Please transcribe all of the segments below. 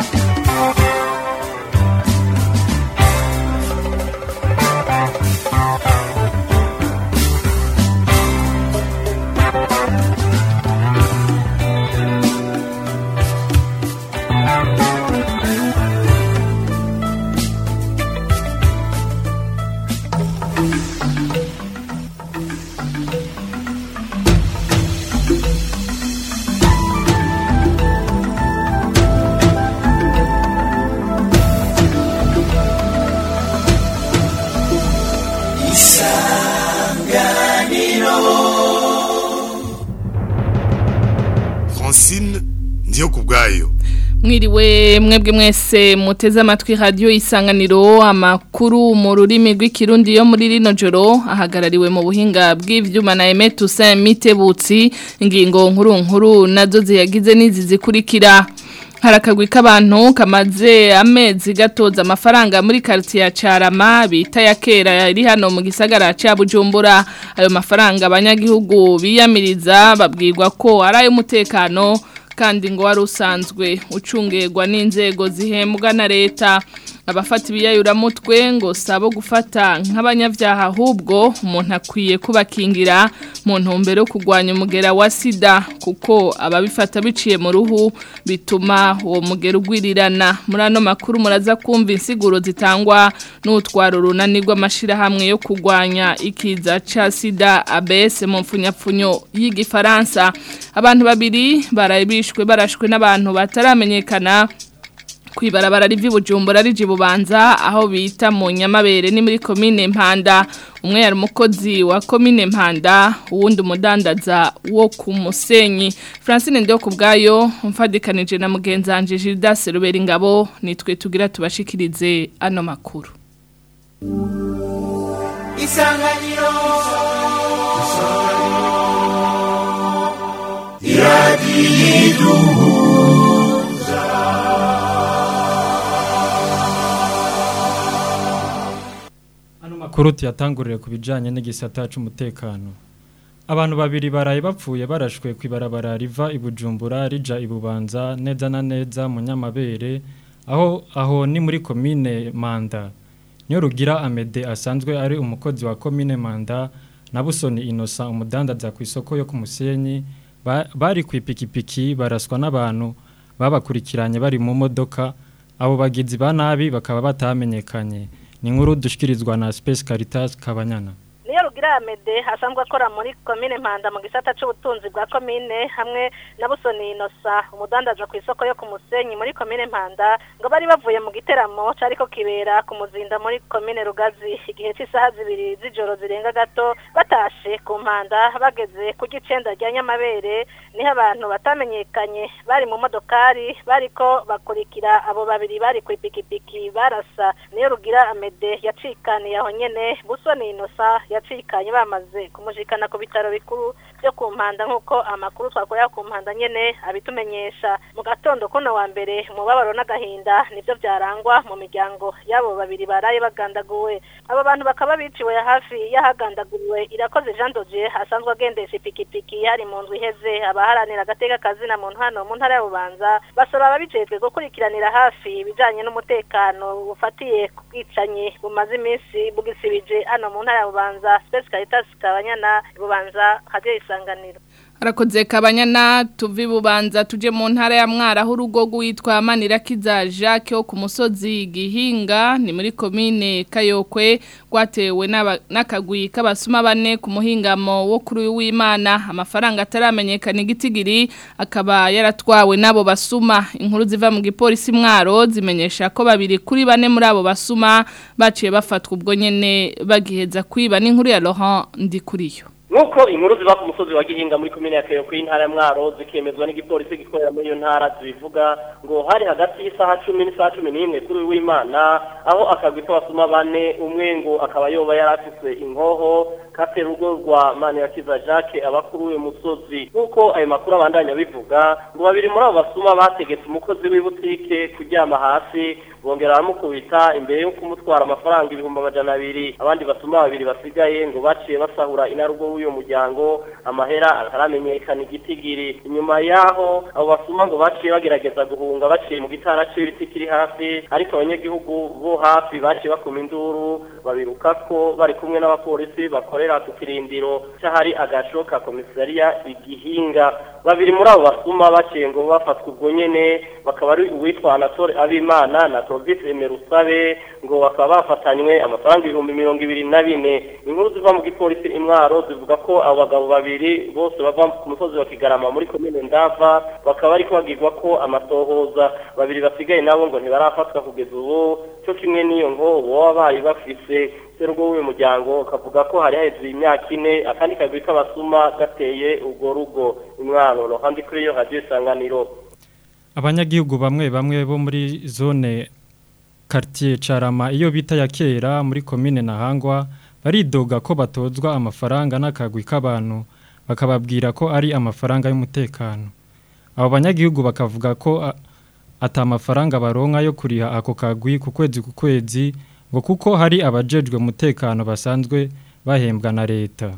Francine ndiyo kubwayo mwiriwe mwebwe mwese muteze amatwi radio isanganiro amakuru mu rurimi rw'ikirundi yo muri rino joro ahagarariwe mu buhinga bw'ivyuma na Aimé Toussaint Mitebutsi ingingo nkuru nkuru nazo ziyagize nizi zikurikira harakagwi k'abantu kamaze amezi gatoza amafaranga muri quartier ya Carama bita ya kera iri hano mu gisagara ca Bujumbura ayo mafaranga abanyagihugu biyamiriza babwirwa ko ari ayo mutekano kandi ngo wari usanzwe ucungerwa n'inzego zihembwa na leta abafata ibiyayuramutwe ngo sabo gufata nk'abanyabyaha ahubwo umuntu akwiye kubakingira mu ntumbero yo kurwanya umugera wa sida kuko ababifata biciye mu ruhu bituma uwo mugera ugwirirana muri ano makuru muraza kumva insiguro zitangwa n'utwara urunani rw'amashyirahamwe yo kurwanya ikiza cya sida abese mu mfunyapfunyo y'igifaransa abantu babiri barabishwe barashwe n'abantu bataramenyekana kwibarabara rivi bujumbura rije bubanza aho bita mu nyamabere ni muri komine mpanda umwe yari umukozi wa komine mpanda uwundi umudandaza wo ku musenyi francine ndiyo ku bwayo mfadikanije na mugenzanje Gildas Rubera ingabo nitwe tugira tubashikirize ano makuru isanganiro Ano makuru tuyatangurire ku bijanye n'igisata c'umutekano. Abantu babiri baraye bapfuye barashwe kwibarabara riva ibujumbura rija ibubanza neza na neza mu nyamabere aho aho ni muri komine Manda. Niyo rugira Amede asanzwe ari umukozi wa komine Manda na Busoni Innocent umudandaza ku isoko yo ku Musenyi ba- bari ku ipikipiki baraswa n'abantu babakurikiranye bari mu modoka abo bagizi ba nabi bakaba batamenyekanye. ni inkuru dushikirizwa na Space Caritas Kabanyana niyo rugira amede asanzwe akora muri komine mpanda mu gisata c'ubutunzi bwa komine hamwe na busoni inosa umudandaza ku isoko yo ku musenyi muri komine mpanda ngo bari bavuye mu giteramo cariko kibera ku muzinda muri komine rugazi igihe c'isaha zibiri z'ijoro zirenga gato batashe ku mpanda bageze ku gicenda rya nyamabere niho abantu batamenyekanye bari mu modokari bariko bakurikira abo babiri bari ku ipikipiki barasa niyo rugira amede yacikaniye aho nyene busoni inosa yacikanye bamaze kumushikana ku bitaro bikuru byo ku mpanda nk'uko amakuru twakorera ku mpanda nyene abitumenyesha mu gatondo kuno wa mbere umubabaro n'agahinda nibyo byarangwa mu miryango y'abo babiri baraye bagandaguwe abo bantu bakaba biciwe hafi y'ahagandaguriwe irakoze jean dodier asanzwe agendesha ipikipiki hari mu ndwi iheze abaharanira agateka kazina muntu hano mu ntara ya bubanza basaba ababijejwe gukurikiranira hafi ibijanye n'umutekano bufatiye ku bwicanyi bumaze iminsi bugisibije hano mu ntara ya bubanza space caritas kabanyana bubanza hadiyo isanganiro Harakoze kabanyana tuvi bubanza tuje mu ntara ya mwara aho urugo rwitwa Manirakiza Jacques wo ku musozi Gihinga ni muri komine Kayokwe rwatewe n'aba- n'akagwi k'abasuma bane ku muhingamo wo kuri uyu w'Imana amafaranga ataramenyekana igitigiri akaba yaratwawe n'abo basuma inkuru ziva mu gipolisi mwaro zimenyesha ko babiri kuri bane muri abo basuma baciye bafatwa ubwo nyene bagiheza kwiba n'inkuru ya Laurent Ndikuriyo Nuko inkuru ziva ku musozi wa Gihinga muri komine ya Kayo y'intara ya Mwaro zikemezwa n'igipolisi gikorera muri iyo ntara zibivuga ngo hari hagati y'isaha 10 n'isaha 11 kuri w'Imana aho akagwi k'abasuma bane umwe ngo akaba yoba yarafise inkoho kate rugo rwa Manirakiza Jacques abakuru uyu musozi nkuko ayo makuru abandanya bivuga ngo babiri muri abo basuma bategetse umukozi w'ibutike kuryama hasi bongera baramukubita imbere yo kumutwara amafaranga ibihumbi amajana abiri abandi basuma babiri basigaye ngo baciye basahura inarugo w'uyo muryango amahera ataramenyekana igitigiri inyuma yaho abo basuma ngo baciye bagerageza guhunga baciye mu gitara c'ibiti kiri hafi ariko abanyagihugu bo hafi baciye bakuma induru babirukako bari kumwe n'abapolisi bakorera ku kirindiro c'ahari agasho ka komisariya igihinga babiri muri abo basuma baciye ngo bafatwa ubwo nyene bakaba ari uwitwa Anatole Abimana na Provis Emerusabe ngo bakaba bafatanywe amafaranga ibihumbi mirongo ibiri na bine inkuru ziva mu gipolisi imwaro zivuga ko abo bagabo babiri bose bava ku musozi wa Kigarama muri komine Ndava bakaba ariko bagirwa ko amatohoza babiri basigaye nabo ngo ntibarafatwa kugeza ubu cyo kimwe n'iyo ngo baba bari bafise serugo w'uyu muryango kavuga ko hari haheze imyaka ine akandi kagwi k'abasuma gateye urwo rugo imwaro ruhande kuri iyo radio isanganiro abanyagihugu bamwe bamwe bo muri zone quartier Carama iyo bita ya kera muri commune Nahangwa baridoga ko batozwa amafaranga n'akagwi k'abantu bakababwira ko ari amafaranga y'umutekano abo banyagihugu bakavuga ko a- ata amafaranga baronka yo kuriha ako kagwi ku kwezi ku kwezi ngo kuko hari abajejwe umutekano basanzwe bahembwa na leta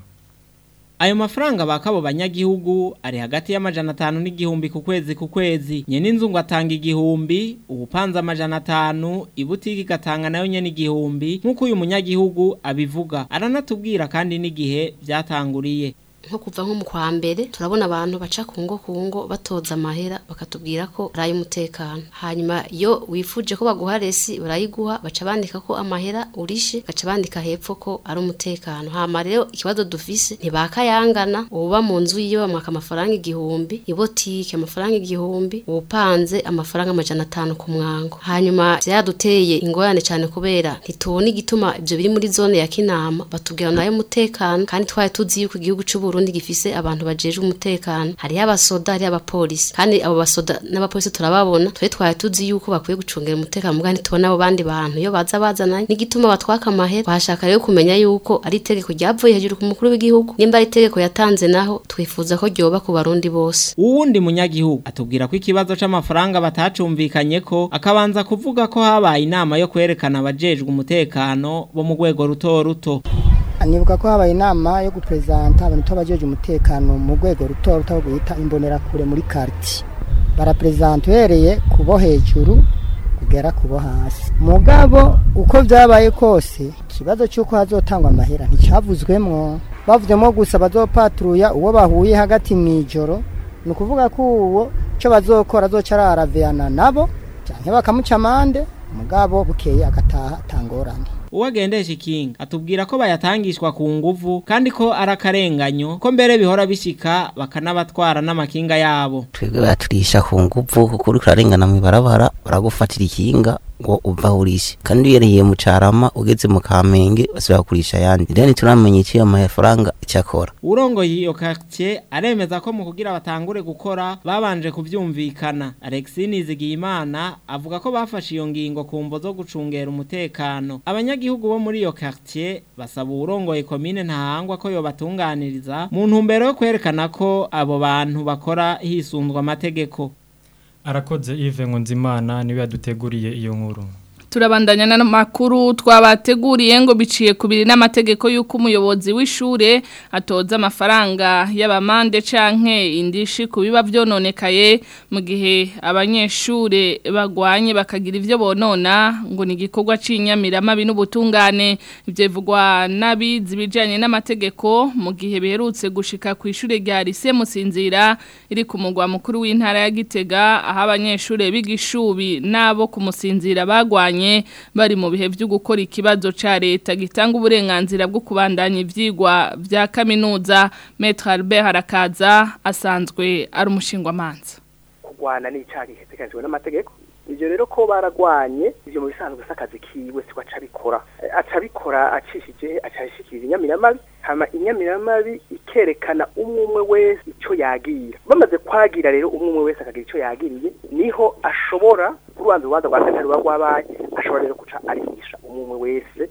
Ayo mafaranga bakabo banyagihugu ari hagati y'amajana atanu n'igihumbi ku kwezi ku kwezi. Nyene inzu ngo atanga igihumbi, ubupanza amajana atanu, ibutiki igatanga nayo nyene igihumbi, nk'uko uyu munyagihugu abivuga. Aranatubwira kandi n'igihe vyatanguriye. nko kuva nko mu kwa mbere turabona abantu baca ku ngo ku ngo batoza amahera bakatubwira ko ari ay'umutekano hanyuma iyo wifuje ko baguha resi barayiguha baca bandika ko amahera urishe baca bandika hepfo ko ari umutekano hama rero ikibazo dufise ntibakayangana uba mu nzu yiwe bamwaka amafaranga igihumbi ibotike amafaranga igihumbi ubupanze amafaranga amajana atanu ku mwango hanyuma vyaduteye ingorane cyane kubera ntitubona igituma ivyo biri muri zone ya kinama batubwira nayo umutekano kandi twari tuzi yuko igihugu c'u Burundi gifise abantu bajejwe umutekano hariho abasoda hariho abapolisi kandi abo basoda n'abapolisi turababona twe twari tuzi yuko bakwiye gucungera umutekano mugani tubona abo bandi bantu iyo baza bazananye n'igituma batwaka amahera twashaka rero kumenya yuko ari itegeko ryavuye hejuru ku mukuru w'igihugu nimba ari itegeko yatanze naho twifuza ko ryoba ku barundi bose Uwundi munyagihugu atubwira ko ikibazo c'amafaranga batacumvikanye ko akabanza kuvuga ko habaye inama yo kwerekana abajejwe umutekano bo mu rwego ruto ruto. nibuka ko habaye inama yo guperezanta abantu tubajeje umutekano mu rwego ruto ruto guhita imbonerakure muri quartier baraperezanta uhereye kubo hejuru kugera kubo hasi mugabo uko vyabaye kose ikibazo cy'uko hazotangwa amahera nticavuzwemwo bavuzemo gusa bazopatruya uwo bahuye hagati mw'ijoro ni ukuvuga ko uwo icyo bazokora azoca araraveyana nabo canke bakamuca amande mugabo bukeye agataha atangorane Uwagendesha ikinga atubwira ko bayatangishwa ku nguvu kandi ko arakarenganyo ko mbere bihora bishika bakanabatwara n'amakinga yabo. twebwe baturisha ku nguvu kuko uriko urarengana mw'ibarabara baragufatira ikinga ngo uva urishe kandi uyereye mu carama ugeze mu kamenge basubira kurisha ayandi rero ntituramenya iciyo amafaranga icyakora Urongoye iyo quartier aremeza ko mu kugira batangure gukora babanje kuvyumvikana. Alexis Nizigiyimana avuga ko bafashe iyo ngingo ku mvo zo gucungera umutekano. Abanyagihugu bo muri iyo quartier basaba urongoye komine ntahangwa ko yobatunganiriza mu ntumbero yo kwerekana ko abo bantu bakora hisunzwe amategeko. arakoze Yves Nkunzimana niwe yaduteguriye iyo nkuru turabandanya n'amakuru twabateguriye ngo biciye kubiri n'amategeko y'uko umuyobozi w'ishure atoza amafaranga y'abamande canke indishi ku biba byononekaye mu gihe abanyeshure bagwanye bakagira ivyo bonona ngo ni igikorwa c'inyamiramabi n'ubutungane ivyo bivugwa n'abizi ibijanye n'amategeko mu gihe biherutse gushika ku ishure rya Lycée Musinzira iri ku mugwa mukuru w'intara ya Gitega aho abanyeshure bigishubi nabo kumusinzira bagwanye bari mu bihe byo gukora ikibazo ca leta gitanga uburenganzira bwo kubandanya ivyigwa vya kaminuza Maître Albert Harakaza asanzwe ari umushingwamanza kurwana n'icyaha giteganijwe n'amategeko ibyo rero ko baragwanye ibyo mu bisanzwe s'akazi kiwe siko aca abikora aca abikora acishije acashikiriza inyamiramabi hama inyamiramabi ikerekana umwe umwe wese icyo yagira bamaze kwagira rero umwe umwe wese akagira icyo yagiriye niho ashobora urubanza urubanza rwa gatatu ruba rwabaye ashobora rero guca arihisha umwe umwe wese ko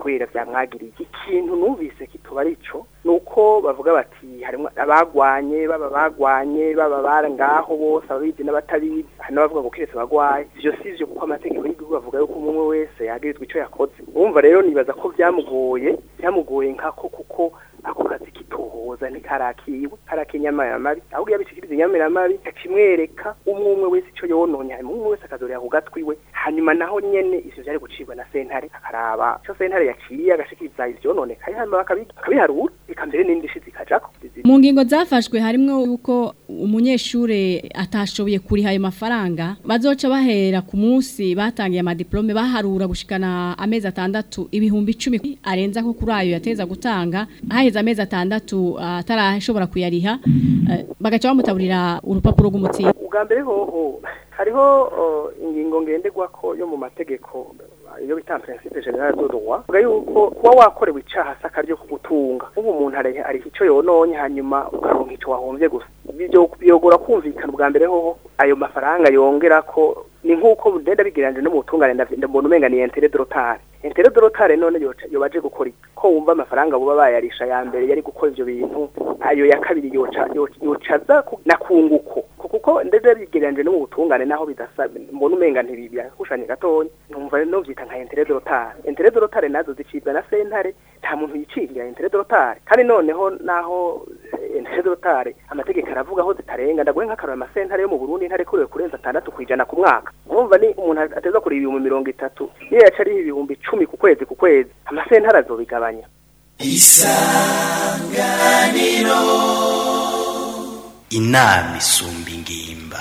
kubera vyamwagiriye ikintu numvise kituba arico nuko bavuga bati harimo abagwanye baba bagwanye baba bara ngaho bose ababizi n'abatabizi hari n'abavuga ngo kiretse abagwaye ivyo sivyo kuko amategeko y'igihugu bavuga yuko umwe wese yagirizwa ico yakoze urumva rero nibaza ko vyamugoye vyamugoye nkako kuko ako kazi kitohoza ntikarakiwe karakiye inyamayamabi ahubwo yabishikiriza inyamayamabi akimwereka umwe umwe wese ico yononye hanyuma umwe wese akazorera ku gatwi we hanyuma naho nyene ivyo vyari gucibwa na sentare akaraba ico sentare yaciye agashikiriza ivyononekaye hanyuma bakabiharura eka mbere n'indishi zikajako mu ngingo zafashwe harimwo yuko umunyeshure atashoboye kuriha ayo mafaranga bazoca bahera ku munsi batangiye amadiplome baharura gushikana amezi atandatu ibihumbi icumi arenza ko kuri ayo yateza gutanga haheze amezi atandatu atarashobora kuyariha bagaca bamutaburira urupapuro rw'umutsi ubwa mbere hoho hariho ingingo ngenderwako yo mu mategeko iyo bita principe general de droit vuga yuko kuba wakorewe icaha saka ryo kugutunga ubu umuntu ari ico yononye hanyuma ukaronka ico wahomvye gusa byo biyogora kumvikana ubwa mbere hoho ayo mafaranga yongera ko ni nkuko ndenda bigiranje no mu butungane ndabona umenga ni intérêt de retard intérêt de retard none yo baje gukora ko wumva amafaranga buba bayarisha ya mbere yari gukora ivyo bintu ayo ya kabiri yoca yocaza na kunguko kuko ndetse bigiranje no mu butungane naho bidasa mbona umenga ntibibya kushanye gatonya numva no vyita nka intérêt de retard intérêt de retard nazo zicibwa na sentare nta muntu yicirira intérêt de retard kandi noneho naho intérêt de retard amategeko aravuga aho zitarenga ndaguhe nk'akarora amasentare yo mu Burundi ntare kurewe kurenza atandatu kwijana ku mwaka urumva ni umuntu ateza kuri ibihumbi mirongo itatu iyo yaca ari ibihumbi icumi ku kwezi ku kwezi amasentare azobigabanya isanganiro inama isumba ingimba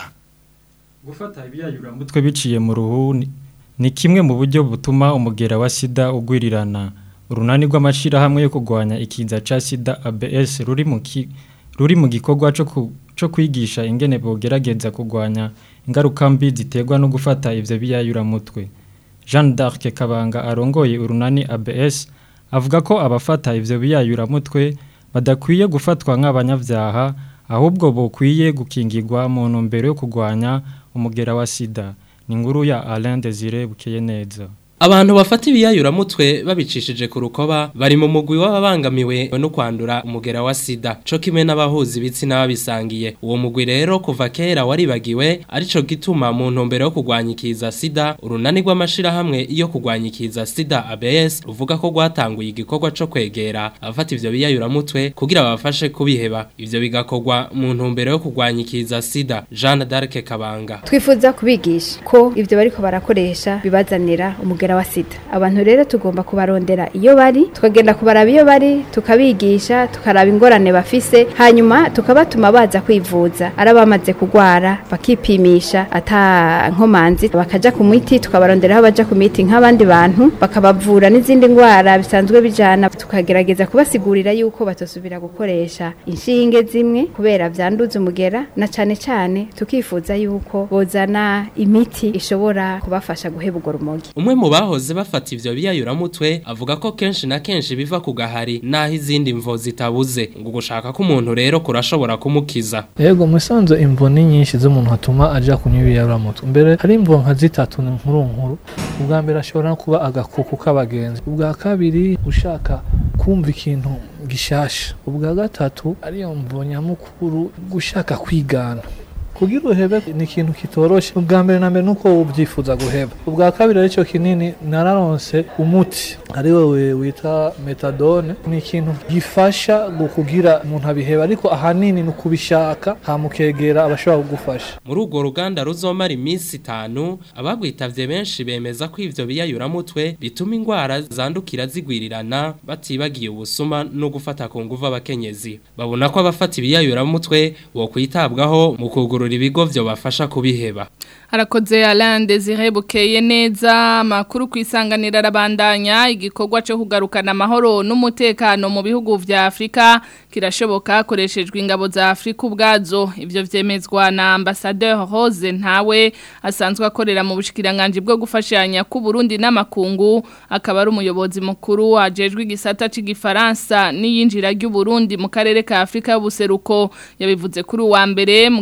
gufata ibiyayuramutwe biciye mu ruhu ni kimwe mu buryo butuma umugera wa sida ugwirirana urunani rw'amashyirahamwe yo kurwanya ikiza cya sida abs ruri mu ruri mu gikorwa cyo kwigisha ingene bogerageza kurwanya ingaruka mbi ziterwa no gufata ibyo biyayuramutwe jean d'arc kabanga arongoye urunani abs avuga ko abafata ibyo biyayuramutwe badakwiye gufatwa nk'abanyabyaha ahubwo bukwiye gukingirwa mu ntumbero yo kurwanya umugera wa sida ni inkuru ya Alain Desire bukeye neza Abantu bafata ibiyayuramutwe babicishije ku rukoba bari mu mugwi w'ababangamiwe no kwandura umugera wa sida co kimwe n'abahuzi ibitsina babisangiye uwo mugwi rero kuva kera waribagiwe arico gituma mu ntumbero yo kurwanya ikiza sida urunani rw'amashirahamwe iyo kurwanya ikiza sida ABS ruvuga ko rwatanguye igikorwa co kwegera abafata ivyo biyayuramutwe kugira babafashe kubiheba ivyo bigakorwa mu ntumbero yo kurwanya ikiza sida Jeanne d'Arc Kabanga twifuza kubigisha ko ivyo bariko barakoresha bibazanira umugera wa sida abantu rero tugomba kubarondera iyo bari tukagenda kubaraba iyo bari tukabigisha tukaraba ingorane bafise hanyuma tukabatuma baza kwivuza arabamaze kugwara bakipimisha ata nkomanzi bakaja ku miti tukabarondera aho baja ku miti nk'abandi bantu bakabavura n'izindi ngwara bisanzwe bijana tukagerageza kubasigurira yuko batosubira gukoresha inshinge zimwe kubera vyanduza umugera na cane cane tukifuza yuko bozana imiti ishobora kubafasha guheba urwo rumogi umwe mu bahoze bafata ivyo biyayuramutwe avuga ko kenshi na kenshi biva ku gahari naho izindi mvo zitabuze ngo gushaka ko umuntu rero kurashobora kumukiza yego musanze imvo ni nyinshi z'umuntu hatuma aja kunywa ibiyayuramutwe mbere hari imvo nka zitatu ni nkuru nkuru ubwa mbere ashobora no kuba agakuku k'abagenzi ubwa kabiri ushaka kumva ikintu gishasha ubwa gatatu ariyo mvo nyamukuru gushaka kwigana kugira uhebe ni ikintu kitoroshe ubwa mbere na mbere nuko ubyifuza guheba ubwa kabiri aricyo kinini nararonse umuti ari wowe wita metadone ni ikintu gifasha kugira umuntu abiheba ariko ahanini ni ukubishaka hamukegera abashobora kugufasha muri urwo ruganda ruzomara iminsi itanu abagwitavye benshi bemeza ko ivyo biyayuramutwe bituma ingwara zandukira zigwirirana batibagiye ubusuma no gufata ku nguvu abakenyezi babona ko abafata ibiyayuramutwe bo kwitabwaho mu kugura ibigo byo bafasha kubiheba harakoze Alain Desire bukeye neza amakuru kwisanganira arabandanya igikorwa cyo kugarukana amahoro n'umutekano mu bihugu vya Afrika kirashoboka hakoreshejwe ingabo za Afrika ubwazo ivyo vyemezwa na ambassadeur Rose ntawe asanzwe akorera mu bushikiranganje bwo gufashanya ku Burundi n'amakungu akaba ari umuyobozi mukuru ajejwe igisata c'igifaransa n'iyinjira ry'u Burundi mu karere ka Afrika y'ubuseruko yabivuze kuri wa mbere mu gihe hata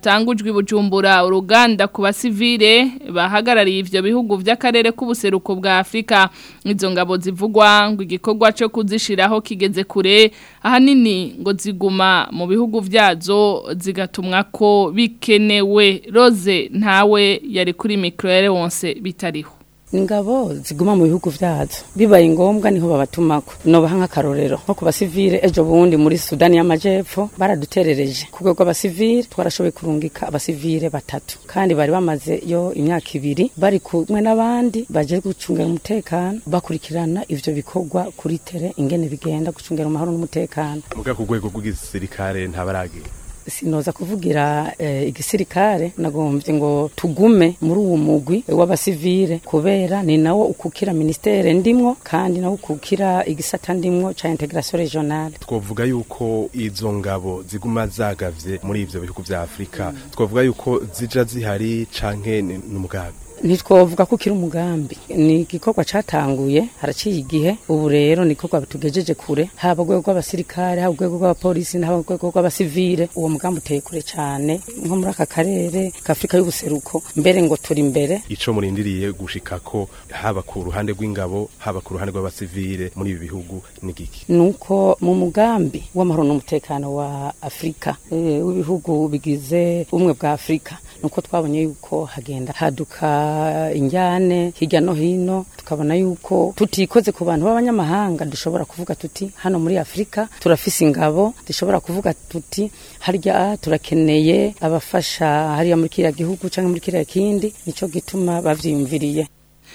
hatangujwe bujumbura uruganda ku basivile bahagarariye ivyo bihugu vy'akarere k'ubuseruko bwa Afrika izo ngabo zivugwa ngo igikorwa cyo kuzishiraho kigeze kure ahanini ngo ziguma mu bihugu vyazo zigatumwa ko bikenewe Rose ntawe yari kuri micro wonse bitariho ingabo ziguma mu bihugu vyazo bibaye ngombwa niho babatumako nobaha nk'akarorero nko ku basivile ejo bundi muri sudani y'amajepfo baraduterereje ku rwego rw'abasivile twarashoboye kurungika abasivile batatu kandi bari bamaze yo imyaka ibiri bari kumwe n'abandi baje gucungira umutekano bakurikirana ivyo bikorwa kuri tere ingene bigenda gucungira amahoro n'umutekano muga ku rwego rw'igisirikare ntabaragira sinoza kuvugira eh, igisirikare nagombye ngo tugume muri uwo mugwi w'abasivile kubera ni nawo ukukira ministere ndimwo kandi nawo ukukira igisata ndimwo ca integration regionale twovuga yuko izo ngabo ziguma zagavye muri ivyo bihugu vya Afrika twovuga yuko zija zihari canke ni umugambi ntitwovuga ko kiri umugambi ni igikorwa catanguye haraciye igihe ubu rero ni igikorwa tugejeje kure haba urwego rw'abasirikare haba urwego rw'abapolisi haba urwego rw'abasivile uwo mugambi uteye kure cyane nko muri aka karere k'afurika y'ubuseruko mbere ngo turi imbere ico murindiriye gushika ko haba ku ruhande rw'ingabo haba ku ruhande rw'abasivile muri ibi bihugu ni giki nuko mu mugambi w'amahoro n'umutekano wa afurika e, w'ibihugu bigize ubumwe bwa afurika nuko twabonye yuko hagenda haduka injyane hirya no hino tukabona yuko tutikoze ku bantu b'abanyamahanga dushobora kuvuga tuti hano muri afurika turafise ingabo dushobora kuvuga tuti harya turakeneye abafasha hariya muri kiriya gihugu cyangwa muri kiriya kindi nico gituma bavyiyumviriye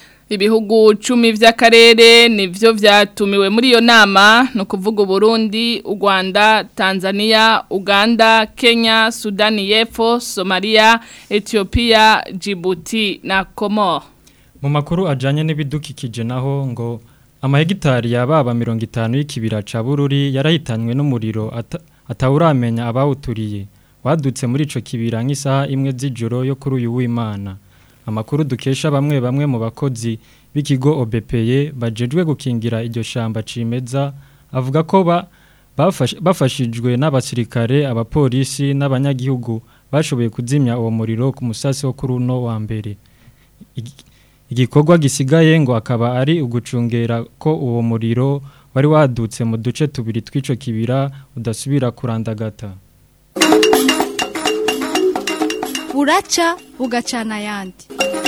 ibihugu cumi vy'akarere nivyo vyatumiwe muri iyo nama no kuvuga Burundi, u Rwanda, Tanzania, Uganda, Kenya, Sudani y'Epfo, Somalia, Ethiopia, Djibouti na Comor. Mu makuru ajanye n'ibidukikije naho ngo amahegitari yababa 50 y'ikibira ca Bururi yarahitanywe n'umuriro ata, atawuramenya abawuturiye. Wadutse muri ico kibira nk'isaha imwe z'ijoro yo kuri uyu w'Imana. amakuru dukesha bamwe bamwe mu bakozi b'ikigo OBPE bajejwe gukingira iryo shamba cimeza avuga ko ba bafashijwe n'abasirikare abapolisi n'abanyagihugu bashoboye kuzimya uwo muriro ku musasi wo kuri uno wa mbere igikorwa gisigaye ngo akaba ari ugucungera ko uwo muriro wari wadutse mu duce tubiri tw'ico kibira udasubira kurandagata buraca bugacana ayandi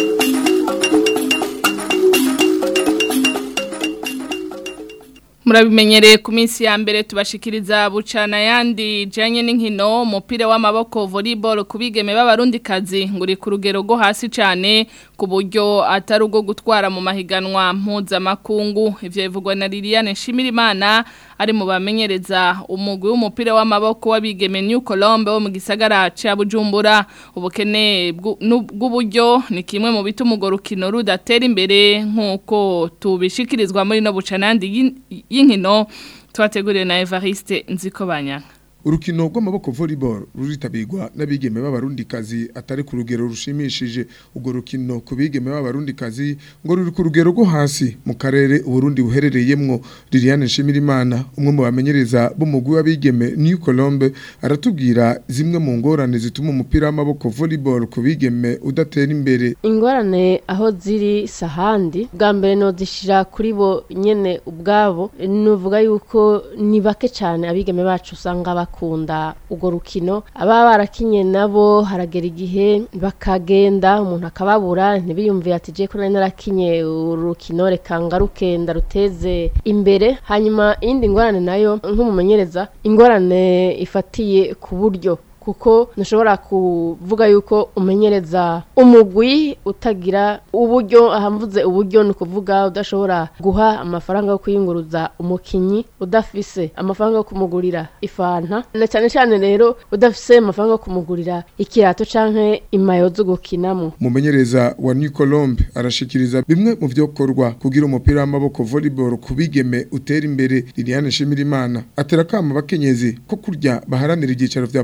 murabimenyereye ku minsi ya mbere tubashikiriza bucana yandi janye n'inkino umupira w'amaboko volleyball kubigeme b'abarundikazi ngo uri ku rugero rwo hasi cyane ku buryo atari ubwo gutwara mu mahiganwa mpuzamakungu ivyo bivugwa na Liliane Nshimirimana ari mu bamenyereza umugwi w'umupira w'amaboko w'abigeme New Colombe wo mu gisagara ca Bujumbura ubukene bw'uburyo ni kimwe mu bituma urwo rukino rudatera imbere nk'uko tubishikirizwa muri no bucanandi y'inkino twateguriwe na Evariste Nzikobanya urukino rw'amaboko volleyball ruritabirwa n'abigeme b'abarundikazi atari ku rugero rushimishije urwo rukino ku bigeme b'abarundikazi ngo ruri ku rugero rwo hasi mu karere uburundi buherereyemwo Liliane Nshimirimana umwe mu bamenyereza b'umugwi w'abigeme New Colombe aratubwira zimwe mu ngorane zituma umupira w'amaboko volleyball ku bigeme udatera imbere ingorane aho ziri sahandi bwa mbere no zishira kuri bo nyene ubwabo nuvuga yuko ni bake cyane abigeme bacu usanga bakunda urwo rukino ababa barakinye nabo haragera igihe bakagenda umuntu akababura ntibiyumvire ati je ko nari narakinye urukino reka ngaruke ndaruteze imbere hanyuma iyindi ngorane nayo nk'umumenyereza ingorane ifatiye ku buryo kuko ntushobora kuvuga yuko umenyereza umugwi utagira uburyo ahamvuze uburyo ni ukuvuga udashobora guha amafaranga yo kuyunguruza umukinyi udafise amafaranga yo kumugurira ifanta na cyane cyane rero udafise amafaranga yo kumugurira ikirato canke imayo zo gukinamo umumenyereza wa New Colombe arashikiriza bimwe mu vyokorwa kugira umupira w'amaboko volleyball kubigeme utera imbere Liliane Shimirimana atera kama bakenyezi ko kurya baharanira igicaro vya politiki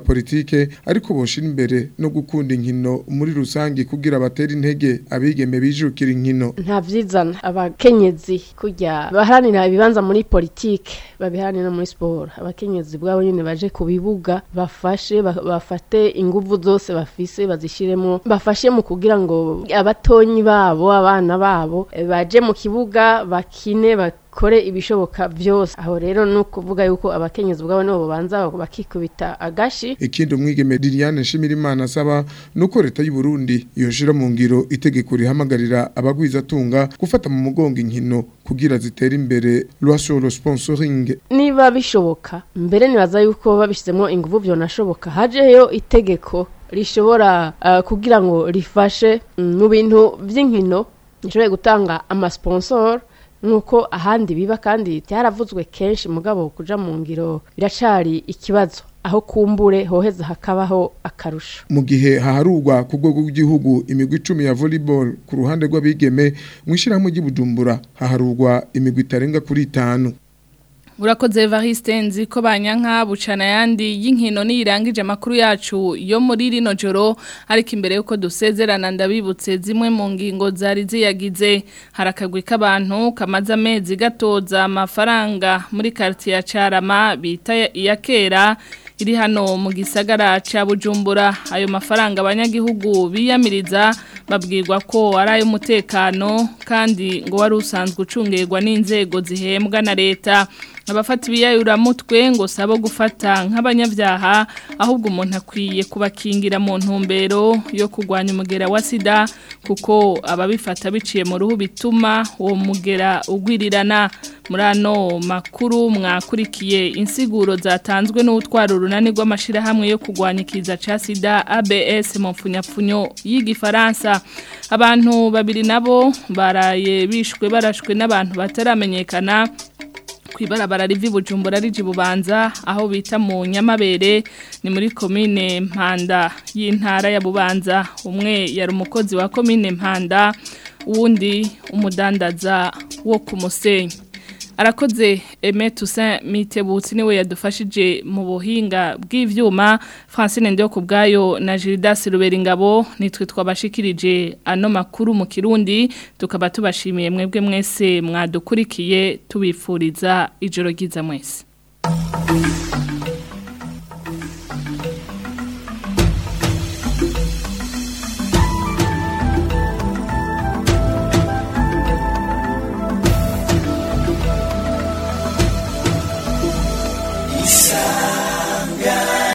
politike ariko boshira imbere no gukunda inkino muri rusangi kugira batera intege abigeme bijukira inkino nta vyizana abakenyezi kujya baharanira ibibanza muri politike babiharanira no muri sport abakenyezi bwabo nyene baje ku bibuga bafashe ba- bafate inguvu zose bafise bazishiremo bafashe mu kugira ngo abatonyi babo abana babo eh, baje mu kibuga bakine bakore ibishoboka byose aho rero ni ukuvuga yuko abakenyezi bwabo nibo babanza bakikubita agashi ikindi umwigeme Liliane Nshimirimana asaba nuko leta y'u Burundi yoshira mu ngiro itegeko rihamagarira abagwizatunga gufata mu mugongo inkino kugira zitere imbere loi sur le sponsoring niba bishoboka mbere nibaza yuko babishyizemo ingufu byonashoboka hajeyo itegeko rishobora uh, kugira ngo rifashe mm, mu bintu by'inkino rishoboye gutanga amasponsor nk'uko ahandi biba kandi byaravuzwe kenshi mugabo kuja mu ngiro biracari ikibazo aho kumbure hoheza hakabaho akarusho mu gihe haharurwa ku rwego rw'igihugu imigwi icumi ya volleyball ku ruhande rw'abigeme mu ishyirahamwe ry'ubujumbura haharurwa imigwi itarenga kuri itanu Urakoze Evariste nzi ko banyanka bucana yandi y'inkino nirangije makuru yacu yo muri rino joro ariko imbere yuko dusezerana ndabibutse zimwe mu ngingo zari ziyagize harakagwi k'abantu kamaze amezi gatoza amafaranga muri quartier ya Carama bita iya kera iri hano mu gisagara ca Bujumbura ayo mafaranga abanyagihugu biyamiriza babwirwa ko ari ay'umutekano kandi ngo wari usanzwe ucungerwa n'inzego zihembwa na leta abafata ibiyayuramutwe ngo sabo gufata nk'abanyabyaha ahubwo umuntu akwiye kubakingira mu ntumbero yo kurwanya umugera wa sida kuko ababifata biciye mu ruhu bituma uwo mugera ugwirirana muri ano makuru mwakurikiye insiguro zatanzwe n'utwara urunani rw'amashyirahamwe yo kurwanya ikiza cya sida abs mu mfunyapfunyo y'igifaransa abantu babiri nabo baraye bishwe barashwe n'abantu bataramenyekana kwibarabara rivi bujumbura riji bubanza aho bita mu nyamabere ni muri komine mpanda y'intara ya bubanza umwe yari umukozi wa komine mpanda uwundi umudandaza wo ku musenyi arakoze Aimé Toussaint Mitebutsi niwe yadufashije mu buhinga bw'ivyuma Francine Ndio kubgayo na Gildas Ruberingabo nitwe twabashikirije ano makuru mu Kirundi tukaba tubashimiye mwebwe mwese mwadukurikiye tubifuriza ijoro ryiza mwese